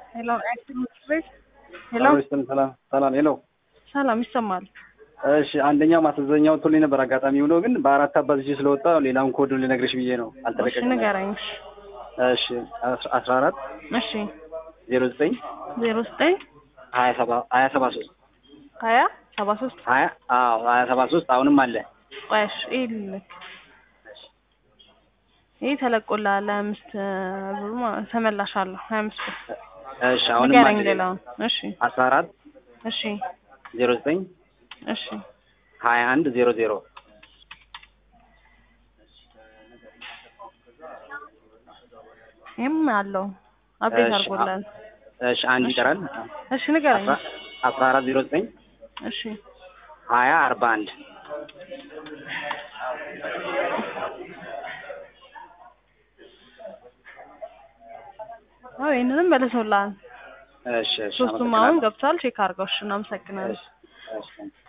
ሄሎ ትምህርት ቤት ሄሎ ሄሎ ሰላም ሰላም ሄሎ ሰላም ይሰማል። እሺ አንደኛው ማስዘኛው ቶልኝ ነበር አጋጣሚ ሆኖ ግን በአራት አባዝቼ ስለወጣ ሌላውን ኮድ ልነግርሽ ብዬ ነው እሺ አልተለቀቀም ንገረኝ። እሺ አስራ- አስራ አራት እሺ ዜሮ ዘጠኝ ዜሮ ዘጠኝ ሀያ ሰባ ሀያ ሰባ ሶስት ሀያ ሰባ ሶስት ሀያ አዎ ሀያ ሰባ ሶስት አሁንም አለ ቆያሽ ይህ ልክ ይህ ተለቆልሃል። ሀያ አምስት ብሩ ማለት ተመላሽ አለሁ ሀያ አምስት ብር እሺ አሁንም ንገረኝ አለ ሌላውን። እሺ አስራ አራት እሺ ዜሮ ዘጠኝ እሺ ሀያ አንድ ዜሮ ዜሮ ይህም አለው አፕዴት እሺ፣ አድርጎላል። እሺ አንድ ይቀራል እሺ ንገረኝ። አስራ አስራ አራት ዜሮ ዘጠኝ እሺ ሀያ አርባ አንድ አዎ ይህንንም መልሰውልሃል። እሺ እሺ ሶስቱም አመሰግናለሁ። አሁን ገብቷል። ቼክ አድርገው። እሺ እናመሰግናለን። እሺ እሺ